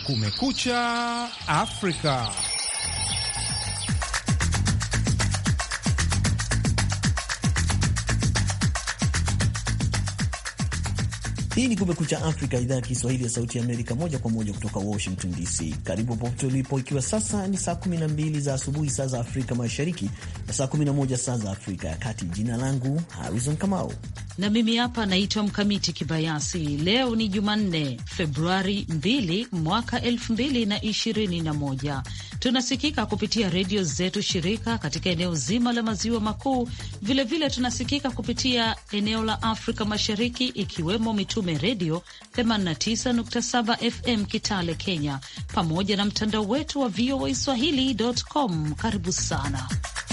Kumekucha Afrika. Hii ni Kumekucha Afrika, idhaa ya Kiswahili ya Sauti ya Amerika, moja kwa moja kutoka Washington DC. Karibu popote ulipo, ikiwa sasa ni saa 12 za asubuhi saa za Afrika Mashariki na saa 11 saa za Afrika ya Kati. Jina langu Harrison Kamau na mimi hapa naitwa Mkamiti Kibayasi. Leo ni Jumanne, Februari 2 mwaka 2021. Tunasikika kupitia redio zetu shirika katika eneo zima la maziwa makuu. Vilevile tunasikika kupitia eneo la Afrika Mashariki, ikiwemo Mitume Redio 89.7 FM Kitale, Kenya, pamoja na mtandao wetu wa VOA Swahili.com. Karibu sana.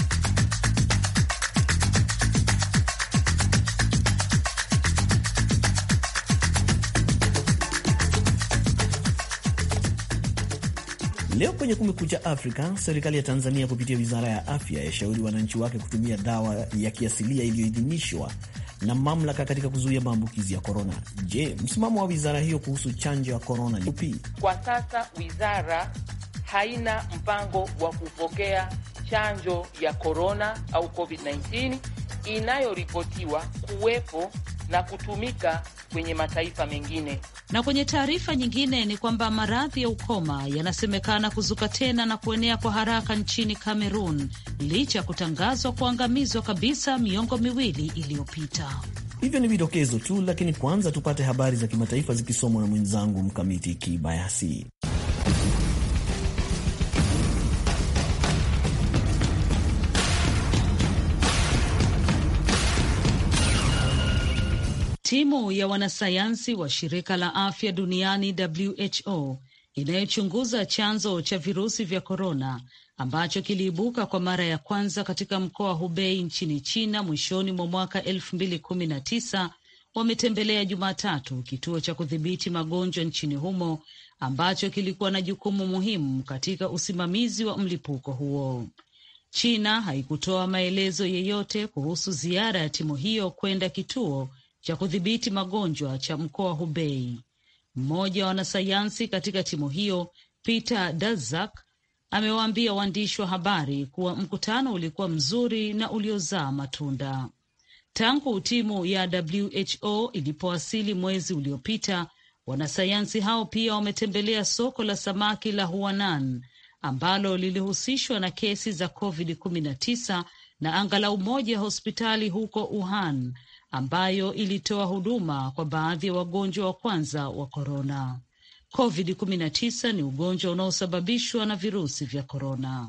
Leo kwenye Kumekucha Afrika, serikali ya Tanzania kupitia wizara ya afya yashauri wananchi wake kutumia dawa ya kiasilia iliyoidhinishwa na mamlaka katika kuzuia maambukizi ya korona. Je, msimamo wa wizara hiyo kuhusu chanjo ya korona ni upi? Kwa sasa wizara haina mpango wa kupokea chanjo ya korona au COVID-19 inayoripotiwa kuwepo na kutumika kwenye mataifa mengine. Na kwenye taarifa nyingine ni kwamba maradhi ya ukoma yanasemekana kuzuka tena na kuenea kwa haraka nchini Kamerun licha ya kutangazwa kuangamizwa kabisa miongo miwili iliyopita. Hivyo ni vidokezo tu, lakini kwanza tupate habari za kimataifa zikisomwa na mwenzangu Mkamiti Kibayasi. Timu ya wanasayansi wa shirika la afya duniani WHO inayochunguza chanzo cha virusi vya korona ambacho kiliibuka kwa mara ya kwanza katika mkoa wa Hubei nchini China mwishoni mwa mwaka elfu mbili kumi na tisa wametembelea Jumatatu kituo cha kudhibiti magonjwa nchini humo ambacho kilikuwa na jukumu muhimu katika usimamizi wa mlipuko huo. China haikutoa maelezo yeyote kuhusu ziara ya timu hiyo kwenda kituo cha kudhibiti magonjwa cha mkoa Hubei. Mmoja wa wanasayansi katika timu hiyo Peter Daszak amewaambia waandishi wa habari kuwa mkutano ulikuwa mzuri na uliozaa matunda. Tangu timu ya WHO ilipowasili mwezi uliopita, wanasayansi hao pia wametembelea soko la samaki la Huanan ambalo lilihusishwa na kesi za COVID-19 na angalau moja ya hospitali huko Wuhan ambayo ilitoa huduma kwa baadhi ya wagonjwa wa kwanza wa korona. COVID-19 ni ugonjwa unaosababishwa na virusi vya korona.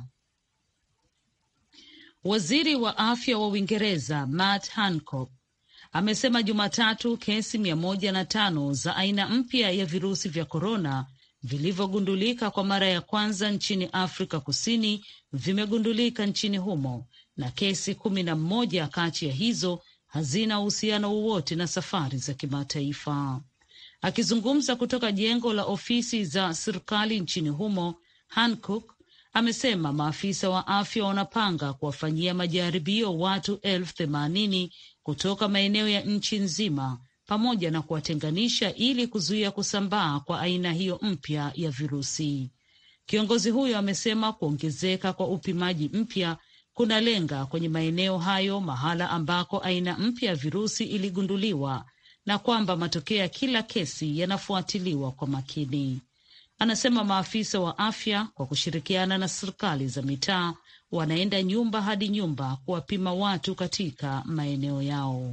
Waziri wa afya wa Uingereza Matt Hancock amesema Jumatatu kesi mia moja na tano za aina mpya ya virusi vya korona vilivyogundulika kwa mara ya kwanza nchini Afrika Kusini vimegundulika nchini humo na kesi kumi na mmoja kati ya hizo hazina uhusiano wowote na safari za kimataifa. Akizungumza kutoka jengo la ofisi za serikali nchini humo, Hancock amesema maafisa wa afya wanapanga kuwafanyia majaribio watu elfu themanini kutoka maeneo ya nchi nzima pamoja na kuwatenganisha ili kuzuia kusambaa kwa aina hiyo mpya ya virusi. Kiongozi huyo amesema kuongezeka kwa upimaji mpya kuna lenga kwenye maeneo hayo mahala ambako aina mpya ya virusi iligunduliwa na kwamba matokeo ya kila kesi yanafuatiliwa kwa makini. Anasema maafisa wa afya kwa kushirikiana na serikali za mitaa wanaenda nyumba hadi nyumba kuwapima watu katika maeneo yao.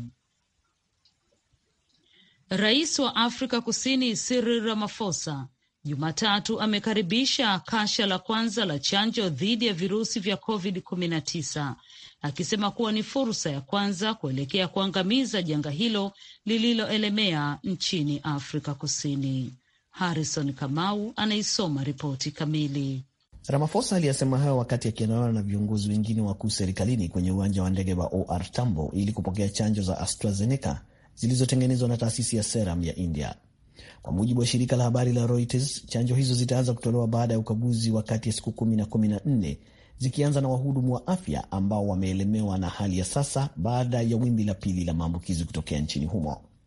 Rais wa Afrika Kusini Cyril Ramaphosa Jumatatu amekaribisha kasha la kwanza la chanjo dhidi ya virusi vya COVID-19 akisema kuwa ni fursa ya kwanza kuelekea kuangamiza janga hilo lililoelemea nchini Afrika Kusini. Harrison Kamau anaisoma ripoti kamili. Ramaphosa aliyasema hayo wakati akiandamana na viongozi wengine wakuu serikalini kwenye uwanja wa ndege wa OR Tambo ili kupokea chanjo za AstraZeneca zilizotengenezwa na taasisi ya Serum ya India. Kwa mujibu wa shirika la habari la Reuters, chanjo hizo zitaanza kutolewa baada ya ukaguzi wa kati ya siku kumi na kumi na nne zikianza na wahudumu wa afya ambao wameelemewa na hali ya sasa baada ya wimbi la pili la maambukizi kutokea nchini humo.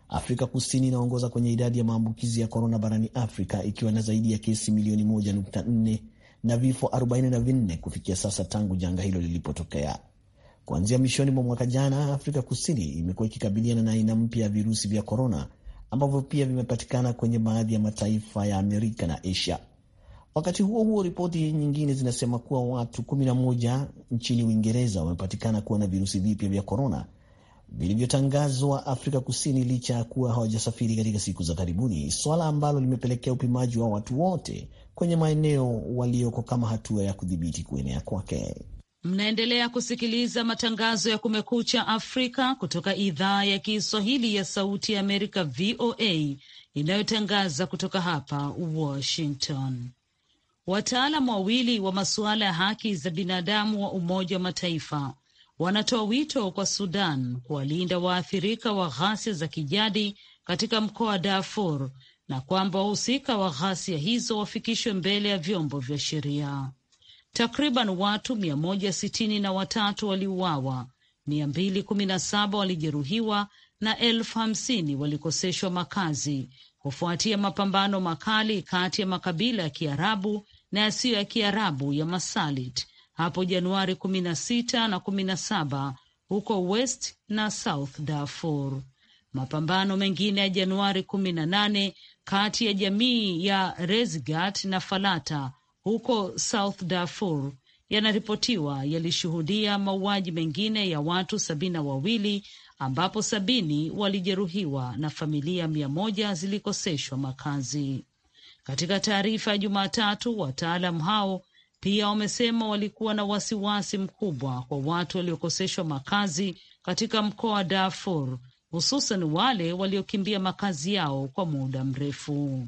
Afrika Kusini inaongoza kwenye idadi ya maambukizi ya korona barani Afrika ikiwa na zaidi ya kesi milioni 1.4 na vifo 44 kufikia sasa tangu janga hilo lilipotokea. Kuanzia mwishoni mwa mwaka jana, Afrika Kusini imekuwa ikikabiliana na aina mpya ya virusi vya korona ambavyo pia vimepatikana kwenye baadhi ya mataifa ya Amerika na Asia. Wakati huo huo, ripoti nyingine zinasema kuwa watu 11 nchini Uingereza wamepatikana kuwa na virusi vipya vya korona vilivyotangazwa Afrika Kusini licha ya kuwa hawajasafiri katika siku za karibuni, swala ambalo limepelekea upimaji wa watu wote kwenye maeneo walioko kama hatua ya kudhibiti kuenea kwake. Mnaendelea kusikiliza matangazo ya Kumekucha Afrika kutoka idhaa ya Kiswahili ya Sauti ya Amerika, VOA, inayotangaza kutoka hapa Washington. Wataalam wawili wa masuala ya haki za binadamu wa Umoja wa Mataifa wanatoa wito kwa Sudan kuwalinda waathirika wa ghasia za kijadi katika mkoa wa Darfur na kwamba wahusika wa ghasia hizo wafikishwe mbele ya vyombo vya sheria. Takriban watu mia moja sitini na watatu waliuawa, mia mbili kumi na saba walijeruhiwa na elfu hamsini walikoseshwa makazi kufuatia mapambano makali kati ya makabila ya Kiarabu na yasiyo ya Kiarabu ya Masalit hapo Januari kumi na sita na kumi na saba huko West na South Darfur. Mapambano mengine ya Januari kumi na nane kati ya jamii ya Rezgat na Falata huko South Darfur yanaripotiwa yalishuhudia mauaji mengine ya watu sabini na wawili ambapo sabini walijeruhiwa na familia mia moja zilikoseshwa makazi. Katika taarifa ya Jumatatu, wataalam hao pia wamesema walikuwa na wasiwasi mkubwa kwa watu waliokoseshwa makazi katika mkoa wa Darfur, hususan wale waliokimbia makazi yao kwa muda mrefu.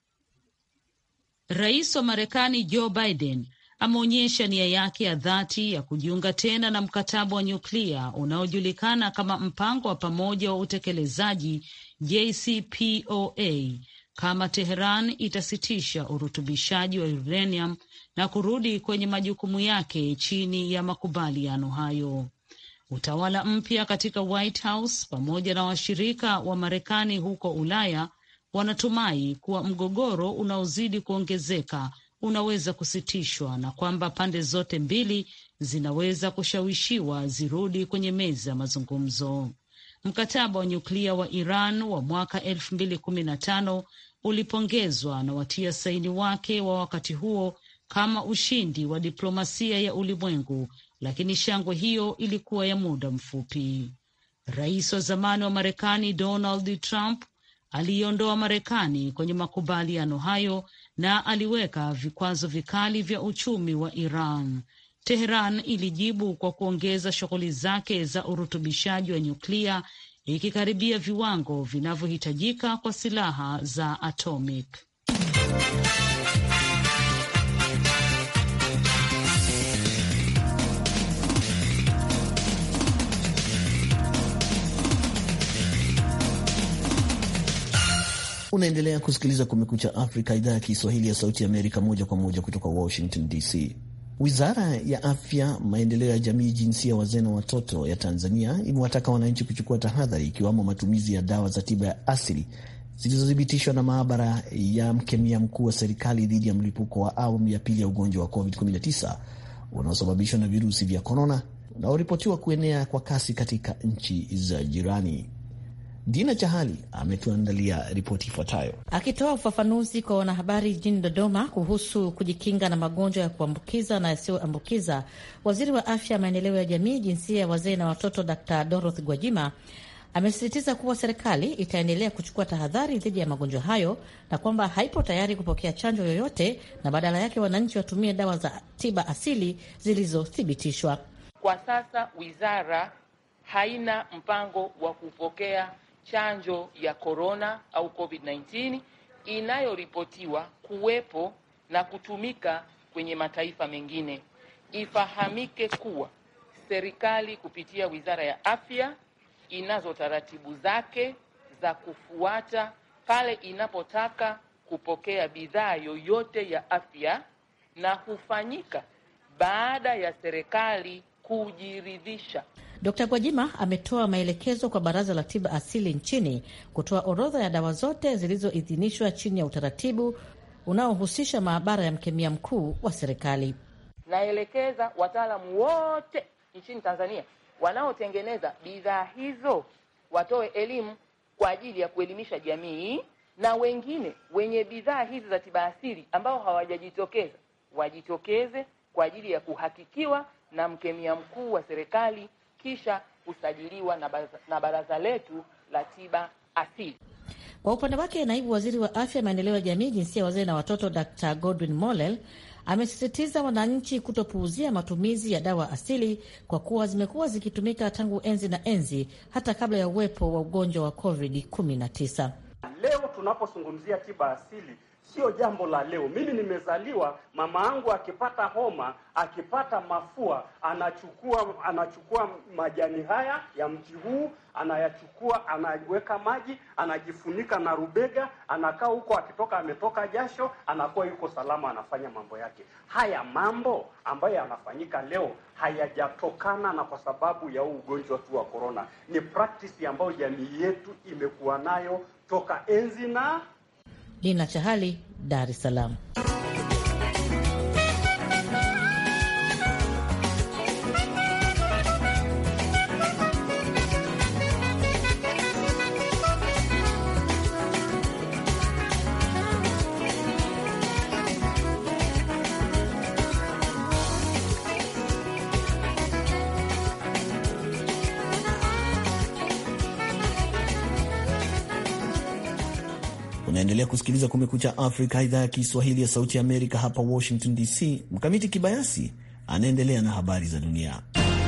Rais wa Marekani Joe Biden ameonyesha nia yake ya dhati ya kujiunga tena na mkataba wa nyuklia unaojulikana kama mpango wa pamoja wa utekelezaji JCPOA kama Teheran itasitisha urutubishaji wa uranium na kurudi kwenye majukumu yake chini ya makubaliano hayo. Utawala mpya katika White House pamoja na washirika wa Marekani huko Ulaya wanatumai kuwa mgogoro unaozidi kuongezeka unaweza kusitishwa na kwamba pande zote mbili zinaweza kushawishiwa zirudi kwenye meza ya mazungumzo. Mkataba wa nyuklia wa Iran wa mwaka elfu mbili kumi na tano ulipongezwa na watia saini wake wa wakati huo kama ushindi wa diplomasia ya ulimwengu, lakini shangwe hiyo ilikuwa ya muda mfupi. Rais wa zamani wa Marekani Donald Trump aliiondoa Marekani kwenye makubaliano hayo na aliweka vikwazo vikali vya uchumi wa Iran. Teheran ilijibu kwa kuongeza shughuli zake za urutubishaji wa nyuklia ikikaribia viwango vinavyohitajika kwa silaha za atomic. Unaendelea kusikiliza Kumekucha Afrika, idhaa ya Kiswahili ya Sauti ya Amerika, moja kwa moja kutoka Washington DC. Wizara ya Afya, Maendeleo ya Jamii, Jinsia, Wazee na Watoto ya Tanzania imewataka wananchi kuchukua tahadhari, ikiwamo matumizi ya dawa za tiba ya asili zilizothibitishwa na maabara ya mkemia mkuu wa serikali dhidi ya mlipuko wa awamu ya pili ya ugonjwa wa COVID-19 unaosababishwa na virusi vya korona unaoripotiwa kuenea kwa kasi katika nchi za jirani. Dina Chahali ametuandalia ripoti ifuatayo. Akitoa ufafanuzi kwa wanahabari jijini Dodoma kuhusu kujikinga na magonjwa ya kuambukiza na yasiyoambukiza, waziri wa afya, maendeleo ya jamii, jinsia ya wazee na watoto, Dr Dorothy Gwajima amesisitiza kuwa serikali itaendelea kuchukua tahadhari dhidi ya magonjwa hayo na kwamba haipo tayari kupokea chanjo yoyote na badala yake wananchi watumie dawa za tiba asili zilizothibitishwa. Kwa sasa wizara haina mpango wa kupokea chanjo ya korona au COVID-19 inayoripotiwa kuwepo na kutumika kwenye mataifa mengine. Ifahamike kuwa serikali kupitia Wizara ya Afya inazo taratibu zake za kufuata pale inapotaka kupokea bidhaa yoyote ya afya na hufanyika baada ya serikali kujiridhisha Dkt Gwajima ametoa maelekezo kwa Baraza la Tiba Asili nchini kutoa orodha ya dawa zote zilizoidhinishwa chini ya utaratibu unaohusisha maabara ya mkemia mkuu wa serikali. Naelekeza wataalamu wote nchini Tanzania wanaotengeneza bidhaa hizo watoe elimu kwa ajili ya kuelimisha jamii, na wengine wenye bidhaa hizi za tiba asili ambao hawajajitokeza wajitokeze kwa ajili ya kuhakikiwa na mkemia mkuu wa serikali kisha kusajiliwa na baraza, na baraza letu la tiba asili. Kwa upande wake, naibu waziri wa afya, maendeleo ya jamii, jinsia ya wazee na watoto, Dr Godwin Mollel amesisitiza wananchi kutopuuzia matumizi ya dawa asili kwa kuwa zimekuwa zikitumika tangu enzi na enzi hata kabla ya uwepo wa ugonjwa wa COVID-19. Leo tunapozungumzia tiba asili sio jambo la leo. Mimi nimezaliwa, mama yangu akipata homa, akipata mafua, anachukua anachukua majani haya ya mti huu, anayachukua, anaweka maji, anajifunika na rubega, anakaa huko, akitoka ametoka jasho, anakuwa yuko salama, anafanya mambo yake. Haya mambo ambayo yanafanyika leo hayajatokana na kwa sababu ya huu ugonjwa tu wa corona, ni practice ambayo jamii yetu imekuwa nayo toka enzi na Dina Chahali, Dar es Salaam. Unaendelea kusikiliza Kumekucha Afrika, idhaa ya Kiswahili ya Sauti ya Amerika, hapa Washington DC. Mkamiti Kibayasi anaendelea na habari za dunia.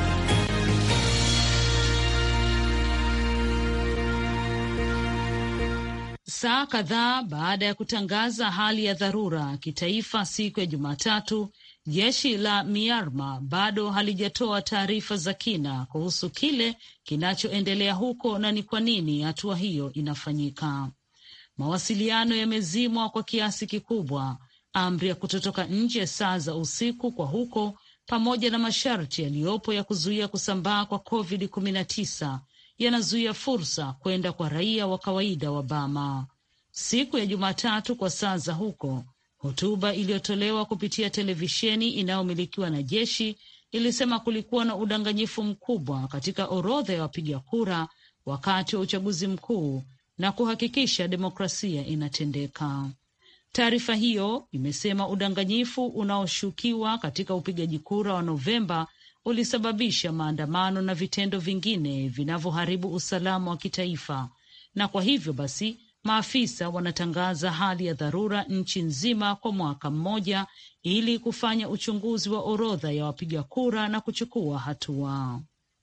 Saa kadhaa baada ya kutangaza hali ya dharura kitaifa siku ya Jumatatu, jeshi la Myanmar bado halijatoa taarifa za kina kuhusu kile kinachoendelea huko na ni kwa nini hatua hiyo inafanyika. Mawasiliano yamezimwa kwa kiasi kikubwa, amri ya kutotoka nje saa za usiku kwa huko, pamoja na masharti yaliyopo ya kuzuia kusambaa kwa COVID-19 yanazuia fursa kwenda kwa raia wa kawaida wa Bama. Siku ya Jumatatu kwa saa za huko, hotuba iliyotolewa kupitia televisheni inayomilikiwa na jeshi ilisema kulikuwa na udanganyifu mkubwa katika orodha ya wapiga kura wakati wa uchaguzi mkuu na kuhakikisha demokrasia inatendeka. Taarifa hiyo imesema udanganyifu unaoshukiwa katika upigaji kura wa Novemba ulisababisha maandamano na vitendo vingine vinavyoharibu usalama wa kitaifa, na kwa hivyo basi maafisa wanatangaza hali ya dharura nchi nzima kwa mwaka mmoja ili kufanya uchunguzi wa orodha ya wapiga kura na kuchukua hatua.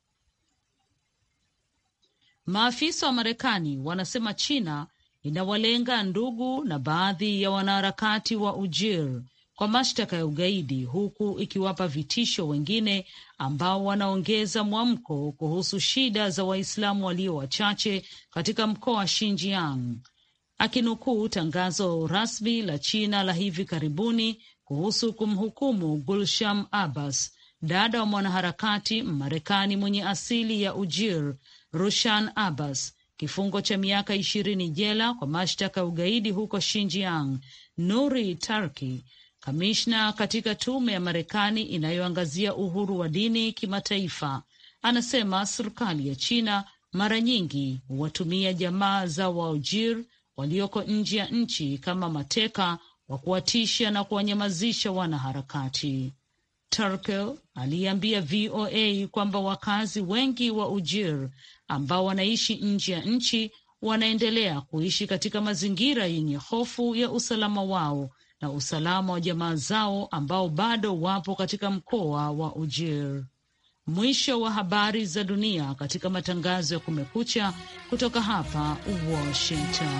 Maafisa wa Marekani wanasema China inawalenga ndugu na baadhi ya wanaharakati wa Ujir kwa mashtaka ya ugaidi huku ikiwapa vitisho wengine ambao wanaongeza mwamko kuhusu shida za Waislamu walio wachache katika mkoa wa Xinjiang. Akinukuu tangazo rasmi la China la hivi karibuni kuhusu kumhukumu Gulsham Abbas, dada wa mwanaharakati Mmarekani mwenye asili ya Ujir Rushan Abbas kifungo cha miaka ishirini jela kwa mashtaka ya ugaidi huko Xinjiang. Nuri Tarki, kamishna katika tume ya Marekani inayoangazia uhuru wa dini kimataifa, anasema serikali ya China mara nyingi huwatumia jamaa za Waujir walioko nje ya nchi kama mateka wa kuwatisha na kuwanyamazisha wanaharakati. Turkel aliambia VOA kwamba wakazi wengi wa Ujir ambao wanaishi nje ya nchi wanaendelea kuishi katika mazingira yenye hofu ya usalama wao na usalama wa jamaa zao ambao bado wapo katika mkoa wa Ujir. Mwisho wa habari za dunia katika matangazo ya Kumekucha kutoka hapa Washington.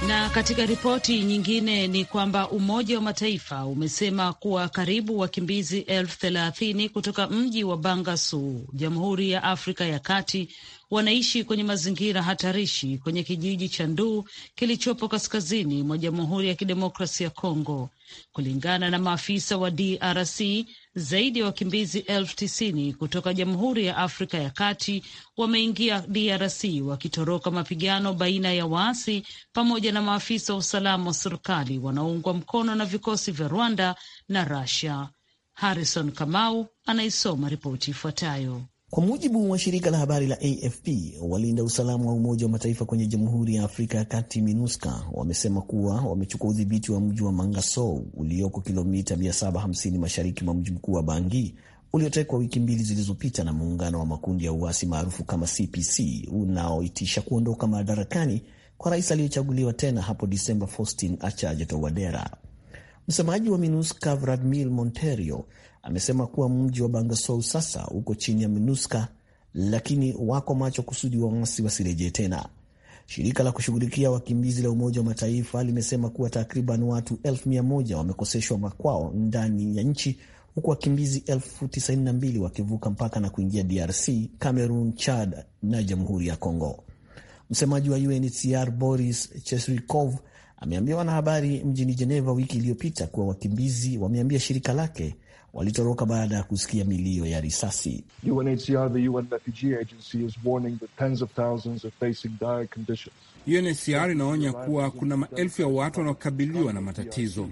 Na katika ripoti nyingine ni kwamba Umoja wa Mataifa umesema kuwa karibu wakimbizi elfu thelathini kutoka mji wa Bangassou, Jamhuri ya Afrika ya Kati, wanaishi kwenye mazingira hatarishi kwenye kijiji cha Nduu kilichopo kaskazini mwa Jamhuri ya Kidemokrasi ya Kongo. Kulingana na maafisa wa DRC, zaidi ya wakimbizi elfu tisini kutoka Jamhuri ya Afrika ya Kati wameingia DRC wakitoroka mapigano baina ya waasi pamoja na maafisa wa usalama wa serikali wanaoungwa mkono na vikosi vya Rwanda na Russia. Harrison Kamau anaisoma ripoti ifuatayo. Kwa mujibu wa shirika la habari la AFP, walinda usalama wa Umoja wa Mataifa kwenye Jamhuri ya Afrika ya Kati, MINUSCA, wamesema kuwa wamechukua udhibiti wa mji wa Mangasou ulioko kilomita 750 mashariki mwa mji mkuu wa Bangi uliotekwa wiki mbili zilizopita na muungano wa makundi ya uasi maarufu kama CPC unaoitisha kuondoka madarakani kwa rais aliyechaguliwa tena hapo Disemba, Faustin Archange Touadera. Msemaji wa MINUSCA Vladimir Monteiro amesema kuwa mji wa Bangassou sasa uko chini ya MINUSCA, lakini wako macho kusudi waasi wasirejee tena. Shirika la kushughulikia wakimbizi la Umoja wa Mataifa limesema kuwa takriban watu elfu mia moja wamekoseshwa makwao ndani ya nchi huku wakimbizi elfu tisini na mbili wakivuka mpaka na kuingia DRC, Cameroon, Chad na Jamhuri ya Congo. Msemaji wa UNHCR Boris Chesrikov ameambia wanahabari mjini Geneva wiki iliyopita kuwa wakimbizi wameambia shirika lake walitoroka baada ya kusikia milio ya risasi. UNHCR, the UN Refugee Agency, is warning that tens of thousands are facing dire conditions. UNHCR inaonya kuwa kuna maelfu ya watu wanaokabiliwa na matatizo.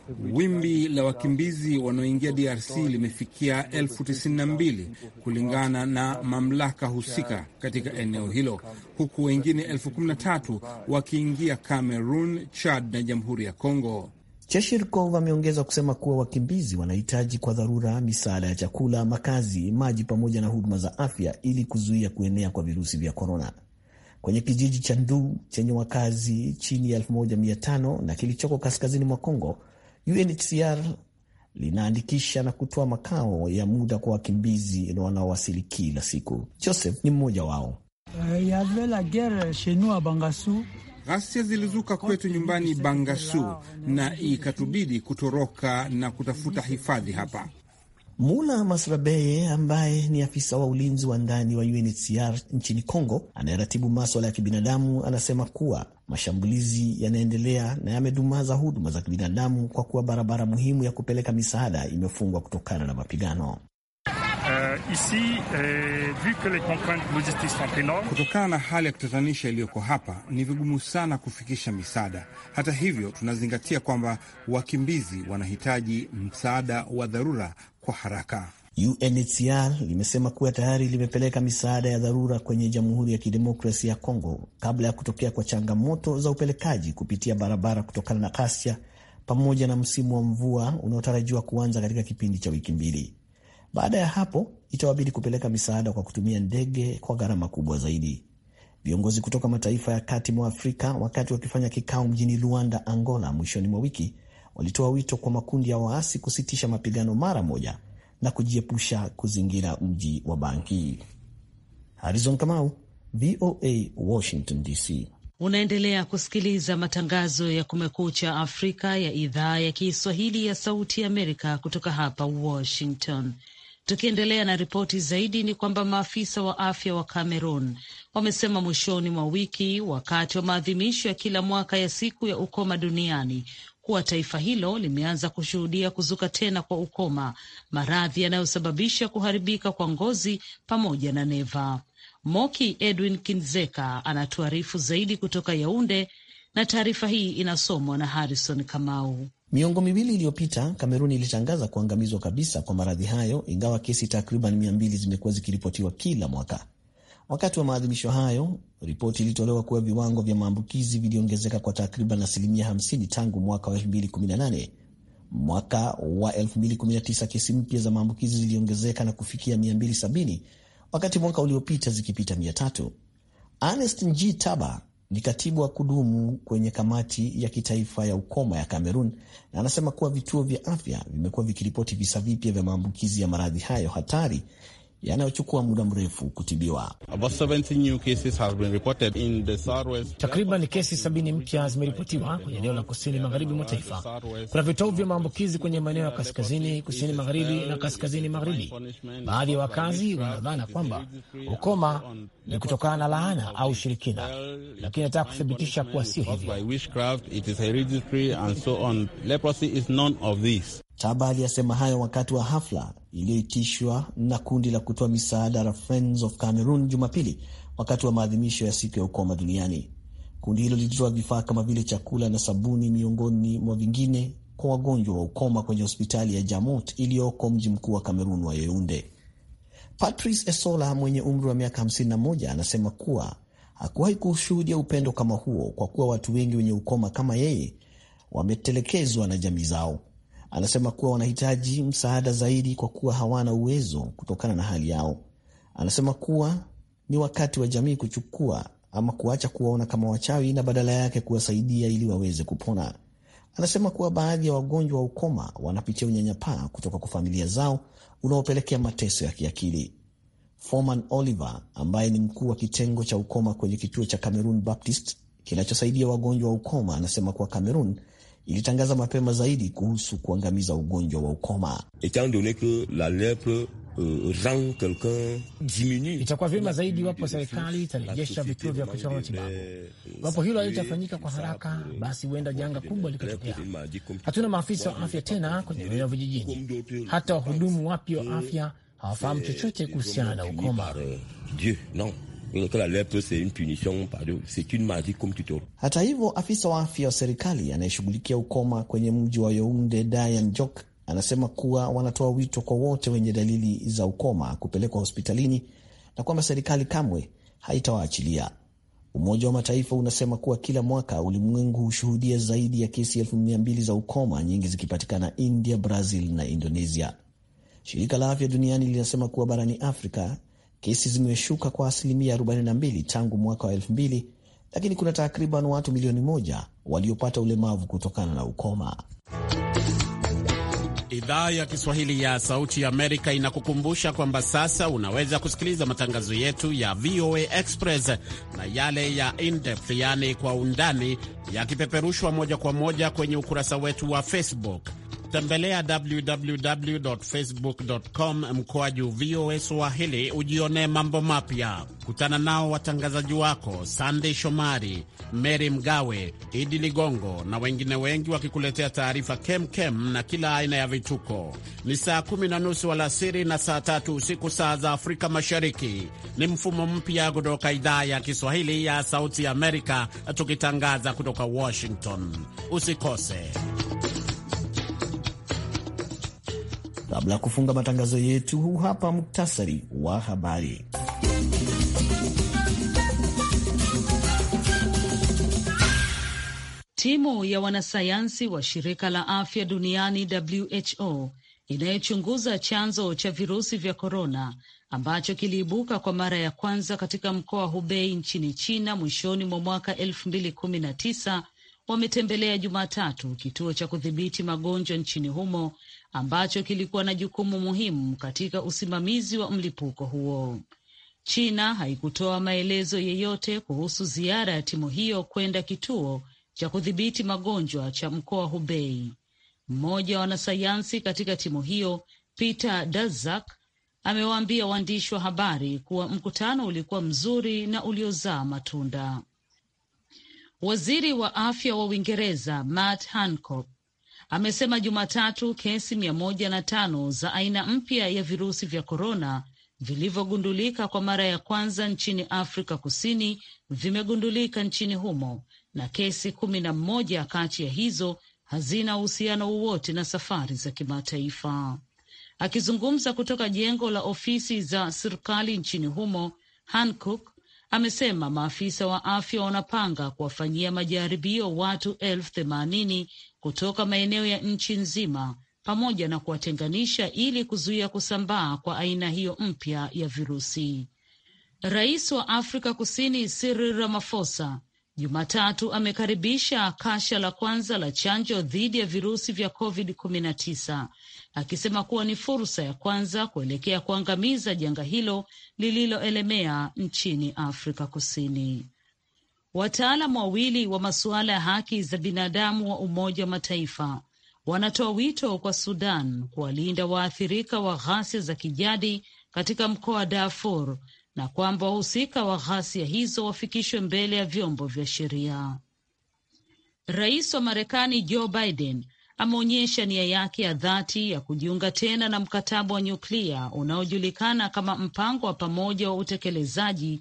Wimbi la wakimbizi wanaoingia DRC limefikia elfu tisini na mbili kulingana na mamlaka husika katika eneo hilo, huku wengine elfu kumi na tatu wakiingia Cameroon, Chad na Jamhuri ya Kongo. Cheshirkov ameongeza kusema kuwa wakimbizi wanahitaji kwa dharura misaada ya chakula, makazi, maji pamoja na huduma za afya ili kuzuia kuenea kwa virusi vya korona. Kwenye kijiji cha Ndu chenye wakazi chini ya 1500 na kilichoko kaskazini mwa Kongo, UNHCR linaandikisha na kutoa makao ya muda kwa wakimbizi wanaowasili kila siku. Joseph ni mmoja wao. Ghasia zilizuka kwetu nyumbani Bangasu na ikatubidi kutoroka na kutafuta hifadhi hapa. Mula Masrabeye ambaye ni afisa wa ulinzi wa ndani wa UNHCR nchini Congo anayeratibu maswala ya kibinadamu anasema kuwa mashambulizi yanaendelea na yamedumaza huduma za kibinadamu kwa kuwa barabara muhimu ya kupeleka misaada imefungwa kutokana na mapigano. Uh, ici, eh, vu que les contraintes logistiques sont enormes, Kutokana na hali ya kutatanisha iliyoko hapa, ni vigumu sana kufikisha misaada. Hata hivyo, tunazingatia kwamba wakimbizi wanahitaji msaada wa dharura kwa haraka. UNHCR limesema kuwa tayari limepeleka misaada ya dharura kwenye Jamhuri ya Kidemokrasia ya Kongo kabla ya kutokea kwa changamoto za upelekaji kupitia barabara kutokana na ghasia pamoja na msimu wa mvua unaotarajiwa kuanza katika kipindi cha wiki mbili. Baada ya hapo itawabidi kupeleka misaada kwa kutumia ndege kwa gharama kubwa zaidi. Viongozi kutoka mataifa ya kati mwa Afrika, wakati wakifanya kikao mjini Luanda, Angola, mwishoni mwa wiki, walitoa wito kwa makundi ya waasi kusitisha mapigano mara moja na kujiepusha kuzingira mji wa Bangi. Harrison Kamau, VOA, Washington DC. Unaendelea kusikiliza matangazo ya Kumekucha Afrika ya idhaa ya Kiswahili ya Sauti ya Amerika kutoka hapa Washington. Tukiendelea na ripoti zaidi, ni kwamba maafisa wa afya wa Cameroon wamesema mwishoni mwa wiki, wakati wa maadhimisho ya kila mwaka ya siku ya ukoma duniani, kuwa taifa hilo limeanza kushuhudia kuzuka tena kwa ukoma, maradhi yanayosababisha kuharibika kwa ngozi pamoja na neva. Moki Edwin Kinzeka anatuarifu zaidi kutoka Yaunde, na taarifa hii inasomwa na Harrison Kamau. Miongo miwili iliyopita Kamerun ilitangaza kuangamizwa kabisa kwa maradhi hayo, ingawa kesi takriban mia mbili zimekuwa zikiripotiwa kila mwaka. Wakati wa maadhimisho hayo, ripoti ilitolewa kuwa viwango vya maambukizi viliongezeka kwa takriban asilimia 50 tangu mwaka wa 2018. Mwaka wa 2019 kesi mpya za maambukizi ziliongezeka na kufikia 270 wakati mwaka uliopita zikipita 300. Ernest Nji Taba ni katibu wa kudumu kwenye kamati ya kitaifa ya ukoma ya Cameroon na anasema kuwa vituo vya afya vimekuwa vikiripoti visa vipya vya maambukizi ya maradhi hayo hatari yanayochukua muda mrefu kutibiwa. Takriban kesi sabini mpya zimeripotiwa kwenye eneo la kusini magharibi mwa taifa. Kuna vitovu vya maambukizi kwenye maeneo ya kaskazini, kusini magharibi na kaskazini magharibi. Baadhi ya wakazi wanadhana kwamba ukoma ni kutokana na laana au shirikina, lakini nataka kuthibitisha kuwa sio hivyo. Taba aliyasema hayo wakati wa hafla iliyoitishwa na kundi la kutoa misaada la Friends of Cameroon Jumapili, wakati wa maadhimisho ya siku ya ukoma duniani. Kundi hilo lilitoa vifaa kama vile chakula na sabuni, miongoni mwa vingine, kwa wagonjwa wa ukoma kwenye hospitali ya Jamot iliyoko mji mkuu wa Cameroon wa Yaounde. Patrice Esola mwenye umri wa miaka 51 anasema kuwa hakuwahi kushuhudia upendo kama huo, kwa kuwa watu wengi wenye ukoma kama yeye wametelekezwa na jamii zao. Anasema kuwa wanahitaji msaada zaidi kwa kuwa hawana uwezo kutokana na hali yao. Anasema kuwa ni wakati wa jamii kuchukua ama kuacha kuwaona kama wachawi na badala yake kuwasaidia ili waweze kupona. Anasema kuwa baadhi ya wagonjwa wa ukoma wanapitia unyanyapaa kutoka kwa familia zao unaopelekea mateso ya kiakili. Foreman Oliver ambaye ni mkuu wa kitengo cha ukoma kwenye kituo cha Cameroon Baptist kinachosaidia wagonjwa wa ukoma anasema kuwa Cameroon ilitangaza mapema zaidi kuhusu kuangamiza ugonjwa wa ukoma. Itakuwa vyema zaidi iwapo serikali itarejesha vituo vya kutoa matibabu. Iwapo hilo halitafanyika kwa haraka, basi huenda janga kubwa likatokea. Hatuna maafisa wa afya tena kwenye maeneo vijijini. Hata wahudumu wapya wa afya hawafahamu chochote kuhusiana na ukoma. Hata hivyo, afisa wa afya wa serikali anayeshughulikia ukoma kwenye mji wa Yaounde, Diane Jok, anasema kuwa wanatoa wito kwa wote wenye dalili za ukoma kupelekwa hospitalini na kwamba serikali kamwe haitawaachilia. Umoja wa Mataifa unasema kuwa kila mwaka ulimwengu hushuhudia zaidi ya kesi elfu mia mbili za ukoma, nyingi zikipatikana India, Brazil na Indonesia. Shirika la Afya Duniani linasema kuwa barani Afrika kesi zimeshuka kwa asilimia 42 tangu mwaka wa 2000, lakini kuna takriban watu milioni moja waliopata ulemavu kutokana na ukoma. Idhaa ya Kiswahili ya Sauti ya Amerika inakukumbusha kwamba sasa unaweza kusikiliza matangazo yetu ya VOA Express na yale ya in-depth, yaani kwa undani, yakipeperushwa moja kwa moja kwenye ukurasa wetu wa Facebook. Tembelea www.facebook.com mkoaju VOA Swahili ujionee mambo mapya. Kutana nao watangazaji wako Sandey Shomari, Mary Mgawe, Idi Ligongo na wengine wengi wakikuletea taarifa kemkem na kila aina ya vituko. Ni saa kumi na nusu alasiri na saa tatu usiku saa za Afrika Mashariki. Ni mfumo mpya kutoka idhaa ya Kiswahili ya Sauti Amerika, tukitangaza kutoka Washington. Usikose. Kabla ya kufunga matangazo yetu, huu hapa muktasari wa habari. Timu ya wanasayansi wa shirika la afya duniani WHO inayochunguza chanzo cha virusi vya korona ambacho kiliibuka kwa mara ya kwanza katika mkoa wa Hubei nchini China mwishoni mwa mwaka elfu mbili kumi na tisa wametembelea Jumatatu kituo cha kudhibiti magonjwa nchini humo ambacho kilikuwa na jukumu muhimu katika usimamizi wa mlipuko huo. China haikutoa maelezo yeyote kuhusu ziara ya timu hiyo kwenda kituo cha kudhibiti magonjwa cha mkoa wa Hubei. Mmoja wa wanasayansi katika timu hiyo, Peter Daszak, amewaambia waandishi wa habari kuwa mkutano ulikuwa mzuri na uliozaa matunda. Waziri wa afya wa Uingereza Matt Hancock amesema Jumatatu kesi mia moja na tano za aina mpya ya virusi vya korona vilivyogundulika kwa mara ya kwanza nchini Afrika Kusini vimegundulika nchini humo na kesi kumi na mmoja kati ya hizo hazina uhusiano wowote na safari za kimataifa. Akizungumza kutoka jengo la ofisi za serikali nchini humo, Hancock amesema maafisa wa afya wanapanga kuwafanyia majaribio watu elfu themanini kutoka maeneo ya nchi nzima pamoja na kuwatenganisha ili kuzuia kusambaa kwa aina hiyo mpya ya virusi. Rais wa Afrika Kusini Cyril Ramaphosa Jumatatu amekaribisha kasha la kwanza la chanjo dhidi ya virusi vya COVID-19 akisema kuwa ni fursa ya kwanza kuelekea kuangamiza janga hilo lililoelemea nchini Afrika Kusini. Wataalam wawili wa masuala ya haki za binadamu wa Umoja wa Mataifa wanatoa wito kwa Sudan kuwalinda waathirika wa ghasia za kijadi katika mkoa wa Darfur na kwamba wahusika wa ghasia hizo wafikishwe mbele ya vyombo vya sheria. Rais wa Marekani Joe Biden ameonyesha nia yake ya dhati ya kujiunga tena na mkataba wa nyuklia unaojulikana kama mpango wa pamoja wa utekelezaji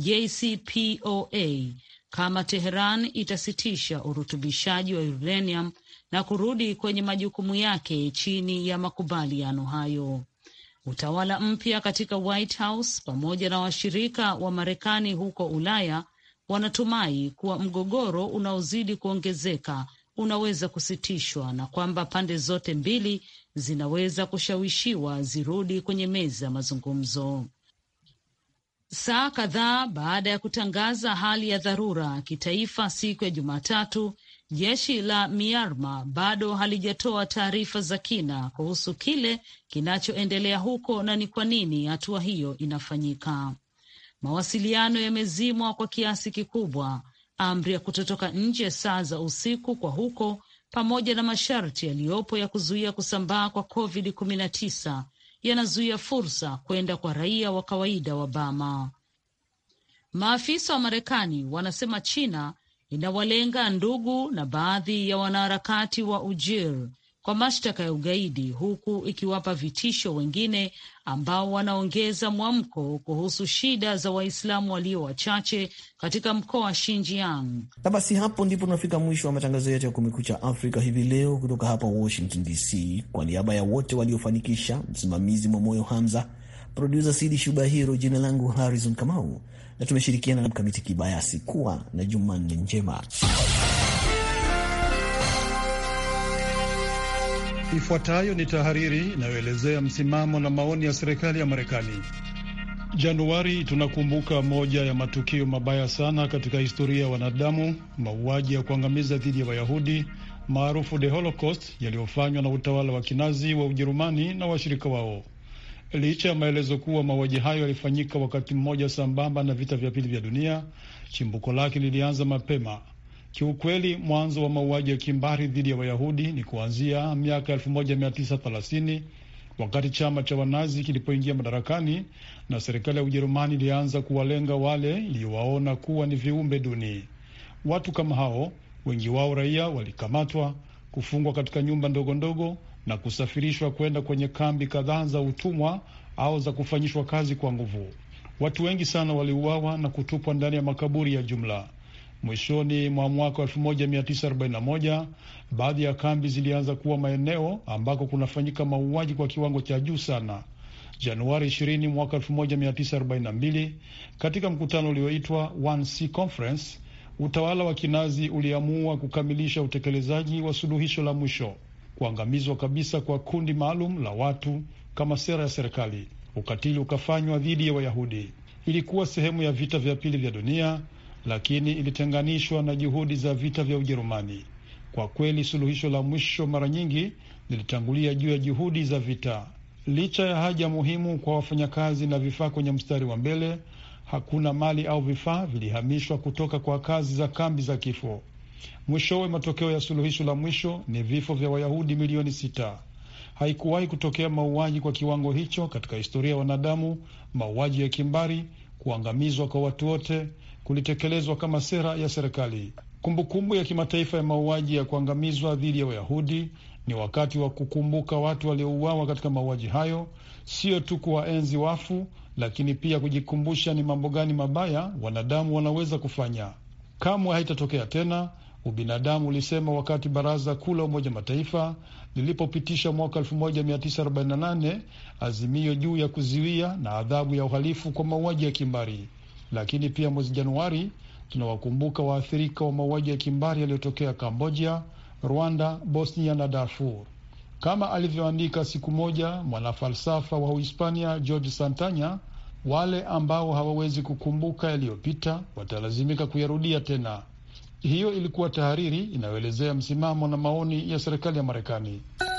JCPOA kama Teheran itasitisha urutubishaji wa uranium na kurudi kwenye majukumu yake chini ya makubaliano hayo. Utawala mpya katika White House pamoja na washirika wa Marekani huko Ulaya wanatumai kuwa mgogoro unaozidi kuongezeka unaweza kusitishwa na kwamba pande zote mbili zinaweza kushawishiwa zirudi kwenye meza ya mazungumzo. Saa kadhaa baada ya kutangaza hali ya dharura kitaifa siku ya Jumatatu, jeshi la Myanmar bado halijatoa taarifa za kina kuhusu kile kinachoendelea huko na ni kwa nini hatua hiyo inafanyika. Mawasiliano yamezimwa kwa kiasi kikubwa, amri ya kutotoka nje saa za usiku kwa huko, pamoja na masharti yaliyopo ya kuzuia kusambaa kwa COVID-19 yanazuia fursa kwenda kwa raia wa kawaida wa Bama. Maafisa wa Marekani wanasema China inawalenga ndugu na baadhi ya wanaharakati wa Ujir kwa mashtaka ya ugaidi huku ikiwapa vitisho wengine ambao wanaongeza mwamko kuhusu shida za Waislamu walio wachache katika mkoa wa Xinjiang. Na basi hapo ndipo tunafika mwisho wa matangazo yetu ya Kumekucha Afrika hivi leo kutoka hapa Washington DC. Kwa niaba ya wote waliofanikisha, msimamizi Mwamoyo Hamza, produsa Sidi Shubahiro, jina langu Harrison Kamau na tumeshirikiana na Mkamiti Kibayasi. Kuwa na Jumanne njema. Ifuatayo ni tahariri inayoelezea msimamo na maoni ya serikali ya Marekani. Januari tunakumbuka moja ya matukio mabaya sana katika historia ya wanadamu, mauaji ya kuangamiza dhidi ya Wayahudi maarufu the Holocaust, yaliyofanywa na utawala wa kinazi wa Ujerumani na washirika wao. Licha ya maelezo kuwa mauaji hayo yalifanyika wakati mmoja sambamba na vita vya pili vya dunia, chimbuko lake lilianza mapema. Kiukweli, mwanzo wa mauaji ya kimbari dhidi ya Wayahudi ni kuanzia miaka 1930 wakati chama cha Wanazi kilipoingia madarakani na serikali ya Ujerumani ilianza kuwalenga wale iliyowaona kuwa ni viumbe duni. Watu kama hao, wengi wao raia, walikamatwa, kufungwa katika nyumba ndogo ndogo na kusafirishwa kwenda kwenye kambi kadhaa za utumwa au za kufanyishwa kazi kwa nguvu. Watu wengi sana waliuawa na kutupwa ndani ya makaburi ya jumla. Mwishoni mwa mwaka 1941 baadhi ya kambi zilianza kuwa maeneo ambako kunafanyika mauaji kwa kiwango cha juu sana. Januari 20 mwaka 1942, katika mkutano ulioitwa 1C Conference, utawala wa kinazi uliamua kukamilisha utekelezaji wa suluhisho la mwisho, kuangamizwa kabisa kwa kundi maalum la watu kama sera ya serikali. Ukatili ukafanywa dhidi ya Wayahudi. Ilikuwa sehemu ya vita vya pili vya dunia lakini ilitenganishwa na juhudi za vita vya Ujerumani. Kwa kweli, suluhisho la mwisho mara nyingi lilitangulia juu ya juhudi za vita. Licha ya haja muhimu kwa wafanyakazi na vifaa kwenye mstari wa mbele, hakuna mali au vifaa vilihamishwa kutoka kwa kazi za kambi za kifo. Mwishowe, matokeo ya suluhisho la mwisho ni vifo vya Wayahudi milioni sita. Haikuwahi kutokea mauaji kwa kiwango hicho katika historia ya wanadamu. Mauaji ya kimbari, kuangamizwa kwa watu wote kulitekelezwa kama sera ya serikali. Kumbukumbu ya kimataifa ya mauaji ya kuangamizwa dhidi ya Wayahudi ni wakati wa kukumbuka watu waliouawa katika mauaji hayo, sio tu kuwaenzi wafu, lakini pia kujikumbusha ni mambo gani mabaya wanadamu wanaweza kufanya. Kamwe haitatokea tena, ubinadamu ulisema wakati Baraza Kuu la Umoja Mataifa lilipopitisha mwaka 1948 azimio juu ya kuzuia na adhabu ya uhalifu kwa mauaji ya kimbari lakini pia mwezi Januari tunawakumbuka waathirika wa mauaji ya kimbari yaliyotokea Kambodia, Rwanda, Bosnia na Darfur. Kama alivyoandika siku moja mwanafalsafa wa Uhispania George Santanya, wale ambao hawawezi kukumbuka yaliyopita watalazimika kuyarudia tena. Hiyo ilikuwa tahariri inayoelezea msimamo na maoni ya serikali ya Marekani.